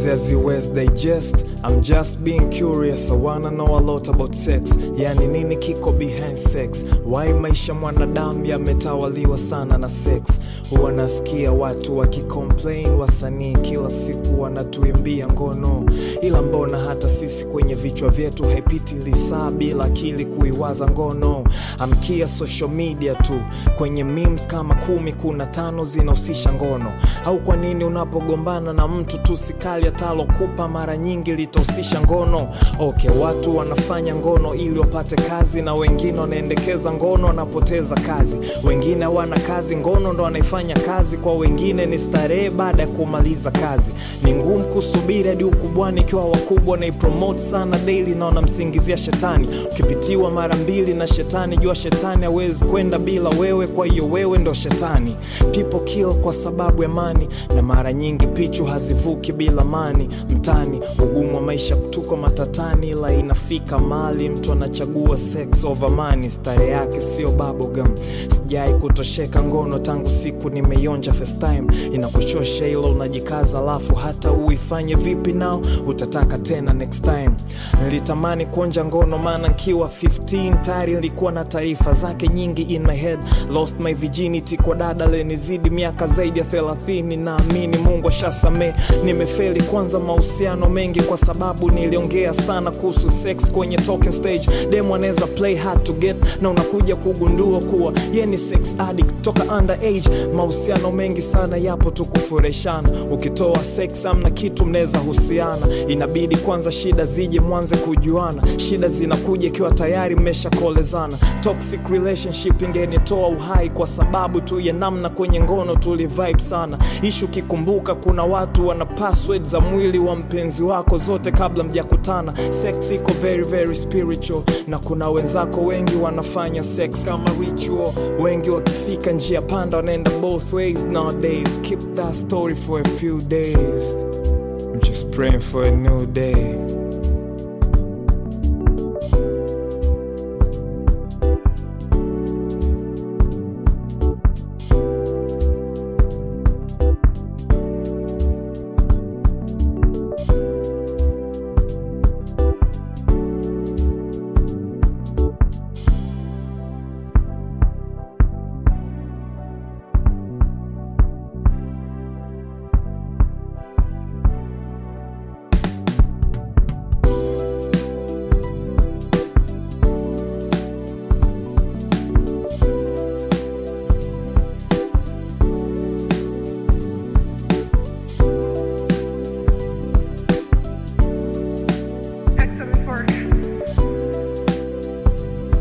Cause as you West digest, I'm just being curious. I wanna know a lot about sex. Yani nini kiko behind sex? Why maisha mwanadamu yametawaliwa sana na sex? Huwa nasikia watu wakicomplain, wasanii kila siku wanatuimbia ngono, ila mbona hata sisi kwenye vichwa vyetu haipiti lisaa bila akili kuiwaza ngono. Amkia social media tu, kwenye memes kama kumi kuna tano zinahusisha ngono. Au kwa nini unapogombana na mtu tu sikali atalokupa mara nyingi litahusisha ngono? Okay, watu wanafanya ngono ili wapate kazi, na wengine wanaendekeza ngono wanapoteza kazi. Wengine hawana kazi, ngono ndo wanaifanya kazi. Kwa wengine ni starehe baada ya kumaliza kazi. Ni ngumu kusubiri hadi ukubwani, ikiwa wakubwa naipromote sana daily na wanamsingizia shetani. Ukipitiwa mara mbili na shetani, jua shetani hawezi kwenda bila wewe, kwa hiyo wewe ndo shetani. People kill kwa sababu ya mani, na mara nyingi pichu hazivuki bila mani. Mtani ugumu wa maisha, tuko matatani, ila inafika mali mtu anachagua sex over money. Stare yake sio bubblegum. Sijai kutosheka ngono tangu siku nimeionja first time. Inakuchosha ilo unajikaza, alafu hata uifanye vipi nao utataka tena next time. Nilitamani kuonja ngono, maana nkiwa 15 tayari nilikuwa na taarifa zake nyingi in my head. Lost my virginity kwa dada lenizidi miaka zaidi ya 30. Naamini Mungu ashasamee. Nimefeli kwanza mahusiano mengi kwa sababu niliongea sana kuhusu sex kwenye talking stage. Demo anaweza play hard to get, na unakuja kugundua kuwa ye ni sex addict toka underage. Mahusiano mengi sana yapo tu kufureshana, ukitoa sex amna kitu mnaweza husiana. Inabidi kwanza shida zije mwanze kujuana, shida zinakuja ikiwa tayari mmeshakolezana. Toxic relationship ingenitoa uhai kwa sababu tu ya namna kwenye ngono tulivibe sana. Ishu kikumbuka, kuna watu wana password za mwili wa mpenzi wako zote kabla mjakutana. Sex iko very very spiritual, na kuna wenzako wengi wanafanya sex kama ritual. Wengi wakifika njia panda wanaenda both ways nowadays. Keep that story for a few days. I'm just praying for a new day.